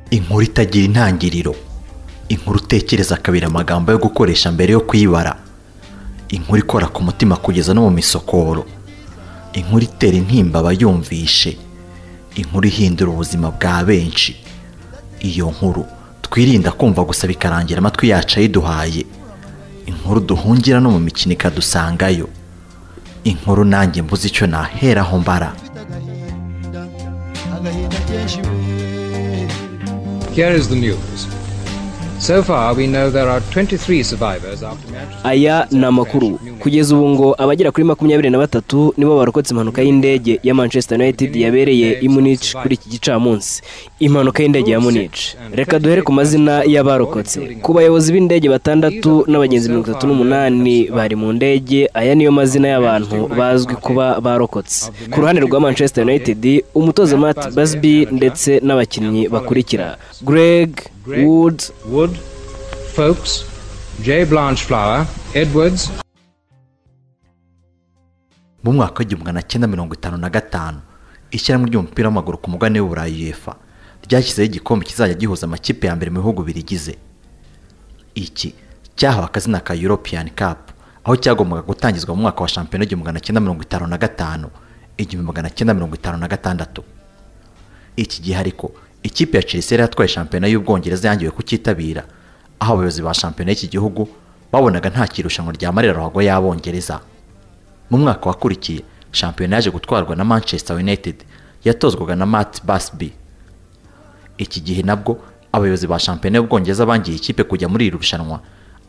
inkuru itagira intangiriro inkuru utekereza kabiri amagambo yo gukoresha mbere yo kuyibara inkuru ikora ku mutima kugeza no mu misokoro inkuru itera intimba abayumvishe inkuru ihindura ubuzima bwa benshi iyo nkuru twirinda kumva gusa bikarangira amatwi yacu ayiduhaye inkuru duhungira no mu mikino ikadusangayo inkuru nanjye mbuze icyo naheraho mbara Here is the news. So far, we know there are 23 survivors after Manchester. aya ni amakuru kugeza ubu ngo abagera kuri makumyabiri na batatu nibo barokotse impanuka y'indege ya manchester united yabereye i munich kuri iki gicamunsi impanuka y'indege ya munich reka duhere ku mazina y'abarokotse ku bayobozi b'indege batandatu n'abagenzi mirongo itatu n'umunani bari mu ndege aya niyo mazina y'abantu bazwi kuba barokotse ku ruhande rwa manchester united umutoza matt basby ndetse n'abakinnyi bakurikira greg wood Wood, Folks, J. Blanchflower, Edwards, mu mwaka w'igihumbi magana cyenda mirongo itanu na gatanu ishyirahamwe ry'umupira w'amaguru ku mugabane w'uburayi uefa ryashyizeho igikombe kizajya gihuza amakipe ya mbere mu bihugu birigize iki cyahawe akazina ka european cup aho cyagombaga gutangizwa mu mwaka wa shampiyona w'igihumbi magana cyenda mirongo itanu na gatanu igihumbi magana cyenda mirongo itanu na gatandatu iki gihe ariko ikipe ya Chelsea yari yatwaye shampiyona y'Ubwongereza yangiwe kucyitabira aho abayobozi ba shampiyona y'iki gihugu babonaga nta kirushanwa ryamarira ruhago y'Abongereza mu mwaka wakurikiye shampiyona yaje gutwarwa na Manchester United yatozwaga na Matt Busby iki gihe nabwo abayobozi ba shampiyona y'Ubwongereza bangiye ikipe kujya muri iri rushanwa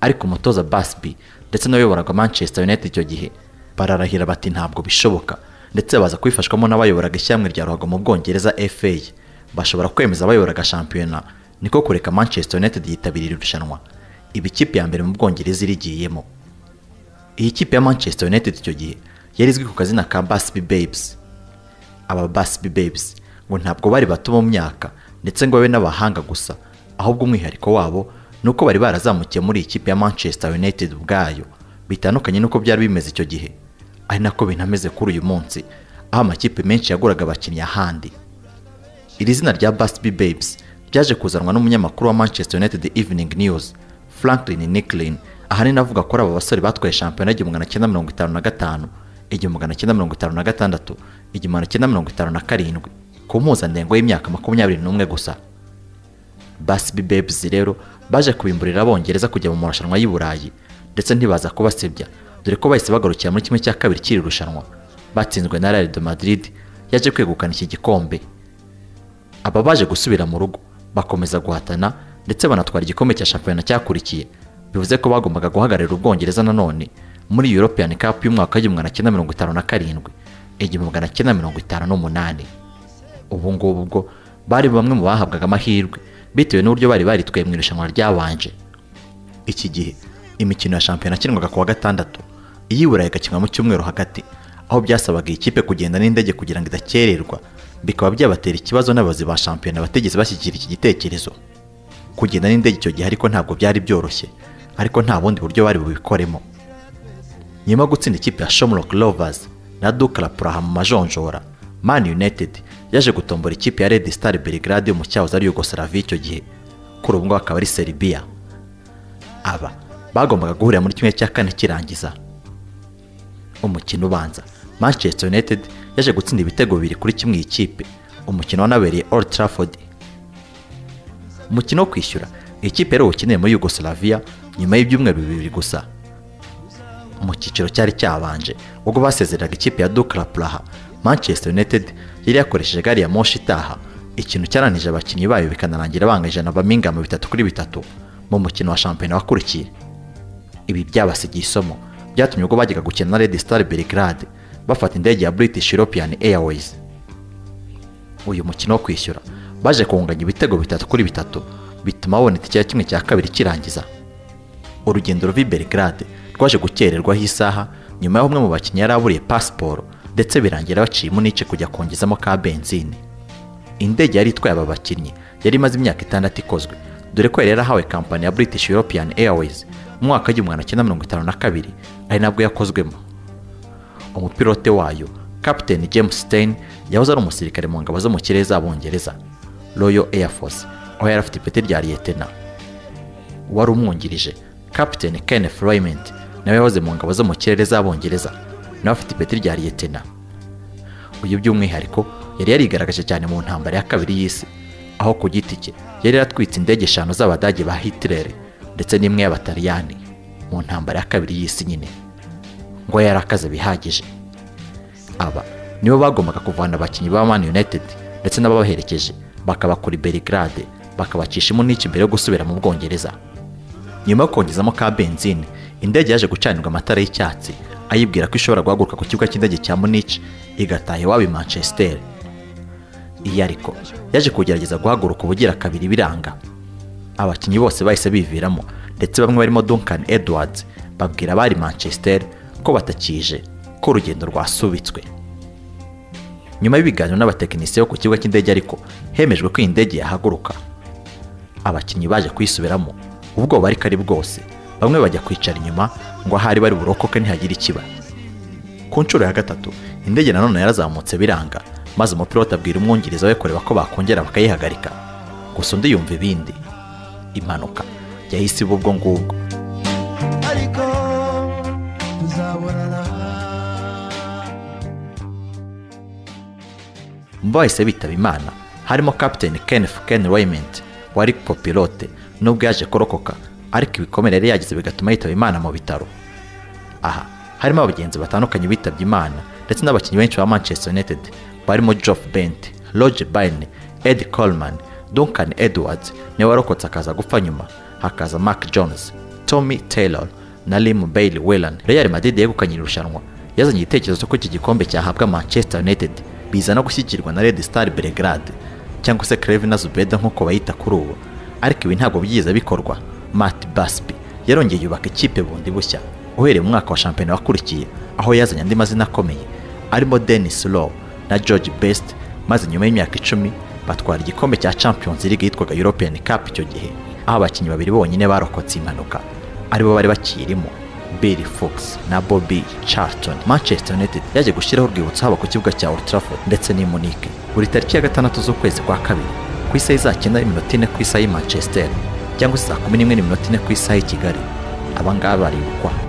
ariko umutoza Busby ndetse n'abayoboraga Manchester United icyo gihe bararahira bati ntabwo bishoboka ndetse baza kubifashwamo n'abayoboraga ishyirahamwe rya ruhago mu Bwongereza FA bashobora kwemeza abayoboraga shampiyona niko kureka Manchester United yitabira iri rushanwa iba ikipe ya mbere mu Bwongereza irigiyemo iyi kipe ya Manchester United icyo gihe yari izwi ku kazina ka Busby Babes aba Busby Babes ngo ntabwo bari bato mu myaka ndetse ngo babe n'abahanga gusa ahubwo umwihariko wabo ni uko bari barazamukiye muri iyi kipe ya Manchester United ubwayo bitandukanye n'uko byari bimeze icyo gihe ari nako binameze kuri uyu munsi aho amakipe menshi yaguraga abakinnyi ahandi iri zina rya Busby Babes ryaje kuzanwa n'umunyamakuru wa Manchester United Evening News Franklin Nicklin ahanini avuga ko ari aba basore batwaye shampiyona igihumbi magana cyenda mirongo itanu na gatanu igihumbi magana cyenda mirongo itanu na gatandatu igihumbi magana cyenda mirongo itanu na karindwi ku mpuzandengo y'imyaka makumyabiri n'umwe gusa Busby Babes rero baje kubimburira abongereza kujya mu marushanwa y'i Burayi ndetse ntibaza kubasebya dore ko bahise bagarukira muri kimwe cya kabiri cy'iri rushanwa batsinzwe na Real de Madrid yaje kwegukana iki gikombe aba baje gusubira mu rugo bakomeza guhatana ndetse banatwara igikombe cya shampiyona cyakurikiye bivuze ko bagombaga guhagararira ubwongereza nanone muri European Cup y'umwaka w'igihumbi magana cyenda mirongo itanu na karindwi igihumbi magana cyenda mirongo itanu n'umunani ubu ngubu bwo bari bamwe mu bahabwaga amahirwe bitewe n'uburyo bari baritwaye mu irushanwa ryabanje iki gihe imikino ya shampiyona yakinwaga ku wa gatandatu iyiburaye igakinwa mu cyumweru hagati aho byasabaga iyi kipe kugenda n'indege kugira ngo idakererwa bikaba byabatera ikibazo n'abayobozi ba shampiyona batigeze bashyigikira iki gitekerezo kugenda n'indege icyo gihe ariko ntabwo byari byoroshye ariko nta bundi buryo bari bubikoremo nyuma yo gutsinda ikipe ya Shamrock Rovers na Dukla Praha mu majonjora Man United yaje gutombora ikipe ya Red Star Belgrade yo mu cyahoze ari Yugoslavia icyo gihe kuri ubu ngubu akaba ari Serbia aba bagombaga guhurira muri kimwe cya kane kirangiza umukino ubanza Manchester United yaje gutsinda ibitego bibiri kuri kimwe iyi kipe umukino wanabereye Old Trafford umukino wo kwishyura iyi kipe yari uwukeneye muri Yugoslavia nyuma y'ibyumweru bibiri gusa mu cyiciro cyari cyabanje ubwo basezeraga ikipe ya Dukla Praha Manchester United yari yakoresheje gari ya moshi itaha ikintu cyaranije abakinnyi bayo bikanarangira banganyije na Birmingham bitatu kuri bitatu mu mukino wa shampiyona wakurikiye ibi byabasigiye isomo byatumye ubwo bajyaga gukina na Red Star Belgrade bafata indege ya British European Airways uyu mukino wo kwishyura baje kunganya ibitego bitatu kuri bitatu bituma baboneka icya kimwe cya kabiri kirangiza urugendo ruva i Belgrade rwaje gukererwaho isaha nyuma y'aho umwe mu bakinnyi yari aburiye pasiporo ndetse birangira baciyemo n'ice kujya kongezamo ka benzine indege yari itwaye aba bakinnyi yari imaze imyaka itandatu ikozwe dore ko yari yarahawe kampani ya British European Airways mu mwaka w'igihumbi magana cyenda mirongo itanu na kabiri ari nabwo yakozwemo umupilote wayo Captain James Stein yahoze ari umusirikare mu ngabo zo mu kirere z'abongereza Royal Air Force aho yari afite ipeti rya liyetena wari umwungirije kapitene kenneth raymond nawe yahoze mu ngabo zo mu kirere z'abongereza nawe afite ipeti rya liyetena uyu by'umwihariko yari yarigaragaje cyane mu ntambara ya kabiri y'isi aho ku giti cye yari yaratwitse indege eshanu z'abadage ba hitirere ndetse n'imwe y'abataliyani mu ntambara ya kabiri y'isi nyine ngo yari akaze bihagije aba nibo bagombaga kuvana abakinnyi ba Man United ndetse n'ababaherekeje bakabakura i Belgrade bakabacisha imuniki mbere yo gusubira mu Bwongereza nyuma yo kongezamo ka benzine indege yaje gucanirwa amatara y'icyatsi ayibwira ko ishobora guhaguruka ku kibuga cy'indege cya Munich igataha iwabo i Manchester iyi ariko yaje kugerageza guhaguruka ubugira kabiri biranga abakinnyi bose bahise biviramo ndetse bamwe barimo Duncan Edwards babwira abari Manchester ko batakije ko urugendo rwasubitswe nyuma y'ibiganiro n'abatekinisiye bo ku kibuga cy'indege ariko hemejwe ko iyi ndege yahaguruka abakinnyi baje kuyisubiramo ubwoba ariko ari bwose bamwe bajya kwicara inyuma ngo ahari bari burokoke ntihagire ikiba ku nshuro ya gatatu indege nanone yarazamutse biranga maze umupilote abwira umwungiriza we kureba ko bakongera bakayihagarika gusa undi yumva ibindi impanuka yahise iba ubwo ngubwo ariko tuzabonana mu bahise bitaba imana harimo kapiteni kenneth ken raymond wari kopilote nubwo yaje kurokoka ariko ibikomere yari yagize bigatuma yitaba imana mu bitaro aha harimo abagenzi batandukanye bitabye imana ndetse n'abakinnyi benshi ba manchester united barimo geoff bent roger byrne ed coleman duncan edwards niwe warokotse akaza gupfa nyuma hakaza mark jones tommy taylor na lim bailey whelan real madrid yegukanye iri rushanwa yazanye igitekerezo ko iki gikombe cyahabwa manchester united biza no gushyigikirwa na red star belgrade cyangwa se crevina zubeda nk'uko bayita kuri ubu ariko ibi ntabwo byiza bikorwa matt basby yarongeye yubaka ikipe bundi bushya uhereye mu mwaka wa shampiyona wakurikiye aho yazanye andi mazina akomeye arimo dennis law na george best maze nyuma y'imyaka icumi batwara igikombe cya champions league yitwaga european cup icyo gihe aho abakinnyi babiri bonyine barokotse impanuka aribo bari bakirimo Billy Fox na Bobby Charlton. Manchester United yaje gushyiraho urwibutso haba ku kibuga cya Old Trafford ndetse n'i Munich. Buri tariki ya gatandatu z'ukwezi kwa kabiri, ku isaha izakina iminota ine ku isaha y'i Manchester cyangwa se saa kumi n'imwe n'iminota ine ku isaha y'i Kigali. Aba ngaba baribukwa